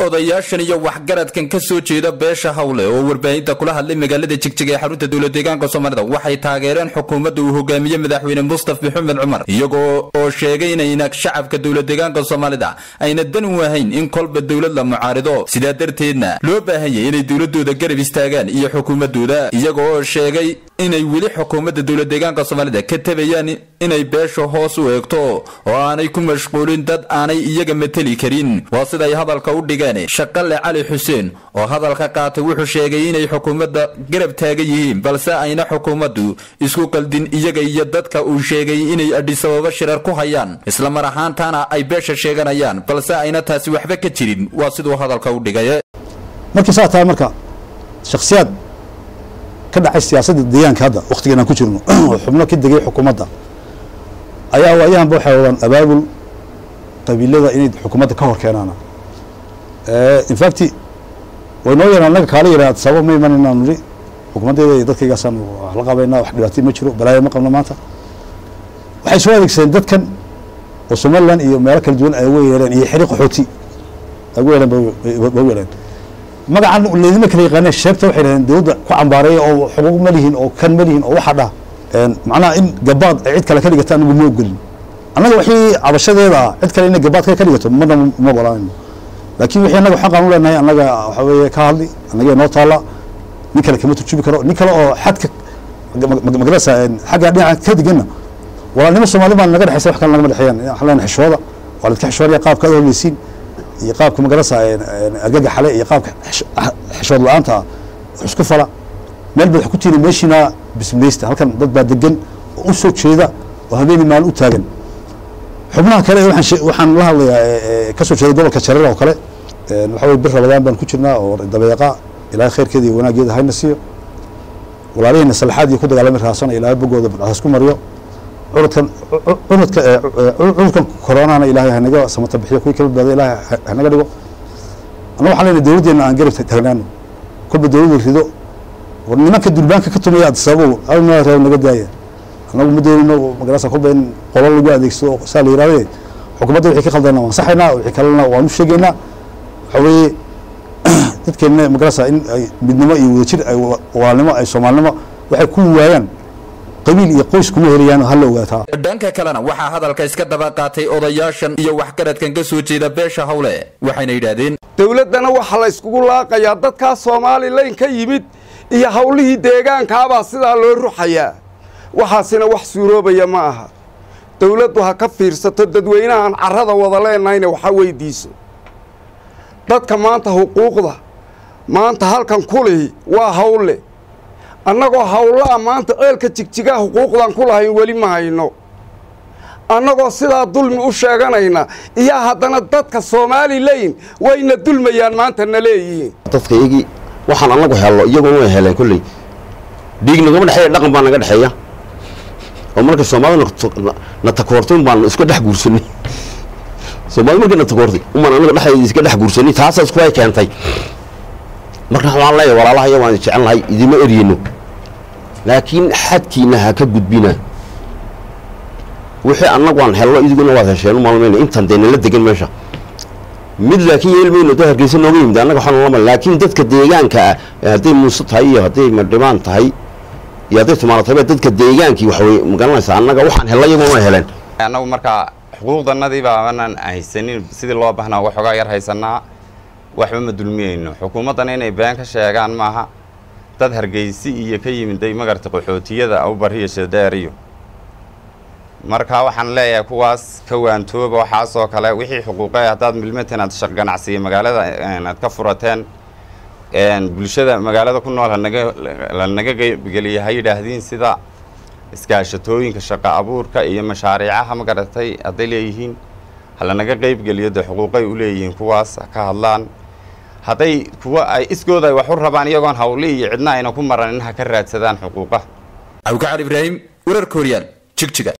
odayaashan iyo waxgaradkan ka soo jeeda beesha hawle oo warbaahinta kula hadlay magaalada jigjiga ee xarunta dowlad deegaanka soomaalida waxay taageereen xukuumadda uu hogaamiye madaxweyne mustaf maxamed cumar iyagoo oo sheegay inayna shacabka dowlad deegaanka soomaalida ayna dan u ahayn in kolba dowlad la mucaarido sidaa darteedna loo baahanyay inay dowladooda garab istaagaan iyo xukuumadooda iyaga oo sheegay inay weli xukuumadda dowlad deegaanka soomaalida ka tabayaan inay beesha hoos u eegto oo aanay ku mashquulin dad aanay iyaga mateli karin waa siday hadalka u dhigeen shaqale cali xuseen oo hadalka qaatay wuxuu sheegay inay xukuumadda garab taagan yihiin balse ayna xukuumaddu isku qaldin iyaga iyo dadka uu sheegay inay adhisababo shirar ku hayaan islamar ahaantaana ay beesha sheeganayaan balse ayna taasi waxba ka jirin waa siduu hadalka u dhigay markii saa tahay marka shakhsiyaad ka dhacay siyaasadda deegaanka hadda wakhtigan aan ku jirno oo xubno ka degay xukuumadda ayaa waayahanba waxay wadaan abaabul qabiilada inay xukuumadda ka hor keenaan infact way noo yaraan annaga kaala yaraan sabab ma imanayna nidhi xukuumaddeeda iyo dadkaygaasaan wax la qabaynaa wax dhibaatay ma jiro balaayo ma qabno maanta waxay soo adeegsadeen dadkan oo somaliland iyo meelo kala duwan ay uga yeeleen iyo xiri qaxooti ay uga yeeleen ba u yeeleen magacan leedima kala yaqaaneen sheebta waxay dhahdeen dowladda ku cambaareeya oo xuquuq ma lihin oo kan ma lihin oo waxa dhah macnaha in gabaad ay cid kale ka dhigata anagu ma ogolin annaga wixii cabashadeeda ah cid kale inay gabaad ka dhigato mana ma ogolaanayno laakiin wixii annaga xaqaan u leenahay annaga waxa weeye ka hadli annaga noo taalla nin kale kama turjubi karo nin kale oo xadka magarasa xagga dhinaca ka diganna walaalnimo soomaali baan naga dhexaysa wax kale nagama dhexeeyaan waxaan leenahay xishooda waa la iska xishoonaya qaabka aad horleysiin iyo qaabka magarasa argaga xale iyo qaabka xishood la-aanta ah wax isku fala meel baad wax ku tiini meeshiina bismileysta halkan dad baa degan oo u soo jeeda oo habeeni maalin u taagan xubnaha kale waxaan la hadlayaa ka soo jeeda gobolka jareer oo kale waxa weye bir rabadaan baan ku jirnaa oo dabeeqa ilaahay khayrkeeda iyo wanaaggeeda hayna siiyo walaalihiina salaxaad iyo ku dagaalami raasana ilaahay bogooda hasku mariyo cudurkan cudurka cudurkan koronahana ilaahay hanaga samata bixiyo kuwii ka badbaada ilaahay hanaga dhigo annaga waxaan leenahay dowladdeena aan garab taagnaano kolba dowladda rido war nimanka durbaanka ka tumaya adsababow alna reeb naga daaya annagu ma doonino magarasa kolba in qolo lagu adeegsado saa la yihahde xukuumadda wixii ka khaldana waan saxaynaa wixii kalena waan u sheegaynaa waxa weeye dadkeenna magarasa in ay midnimo iyo wadajir ay walaalnimo ay soomaalinimo waxay ku waayaan qabiil iyo qoys kuma helayaan hala ogaataa dhanka kalena waxaa hadalka iska daba qaatay odayaashan iyo waxgaradkan ka soo jeeda beesha hawle waxayna yidhaahdeen dowladdana waxaa la yskugu laaqayaa dadkaa somalilan ka yimid iyo hawlihii deegaankaabaa sidaa loo ruxayaa waxaasina wax suuroobaya ma aha dowladdu ha ka fiirsato dadweynahan carrada wada leenahayna waxa weydiiso dadka maanta xuquuqda maanta halkan kulihi waa hawle annagoo hawlaa maanta ceelka jigjigaa xuquuqdan ku lahayn weli ma hayno annagoo sidaa dulmi u sheeganayna iyo haddana dadka somalilan wayna dulmayaan maanta na leeyihiin dadka iyagii waxaan annagu helno iyaguna way heleen kolley dhiig nagama dhexeeya dhaqan baa naga dhexeeya oo markay soomaalida na takoortay un baan iska dhex guursanay soomaalida markay na takoortay umaan annaga dhexdeeda iska dhex guursanay taasaa isku ay keentay marka waxaan leeyahay walaalahayo waan jecel nahay idima eryeno laakiin xadkiina ha ka gudbina wixii annagu aan helno idiguna waad hesheen u maalmayna intaan dee nala degan meesha mid laakiin yeelmayno dad hargeysa nooga yimid annaga waxaan lama laakiin dadka deegaanka ah hadday muuse tahay iyo hadday madhibaan tahay iyo hadday tumaalo tahay dadka deegaankii waxawey magaranaysaa annaga waxaan helna iyaguna way heleen annagu markaa xuquuqdanadii baa aanan haysanin sidii loo baahnaa waxoogaa yar haysanaa waxba ma dulmiyeyno xukuumaddana inay been ka sheegaan maaha dad hargeysi iyo ka yimiday magarta qaxootiyada awbariyo shadheeriyo marka waxaan leeyahay kuwaas ka waantooba waxaasoo kale wixii xuquuqe haddaad milmatan aad shaq ganacsiya magaalada aad ka furateen bulshada magaalada ku nool hanaga lanaga qeybgeliya ha yidhaahdiin sida iskaashatooyinka shaqo abuurka iyo mashaariicaha ma garatay hadday leeyihiin halanaga qeybgeliyo dee xuquuqay u leeyihiin kuwaas ka hadlaan hadday kuwa ay iskooda ay wax u rabaan iyagoon hawli iyo cidna ayna ku maranin ha ka raadsadaan xuquuqaha abukacali ibraahim warar kooriyaan jigjiga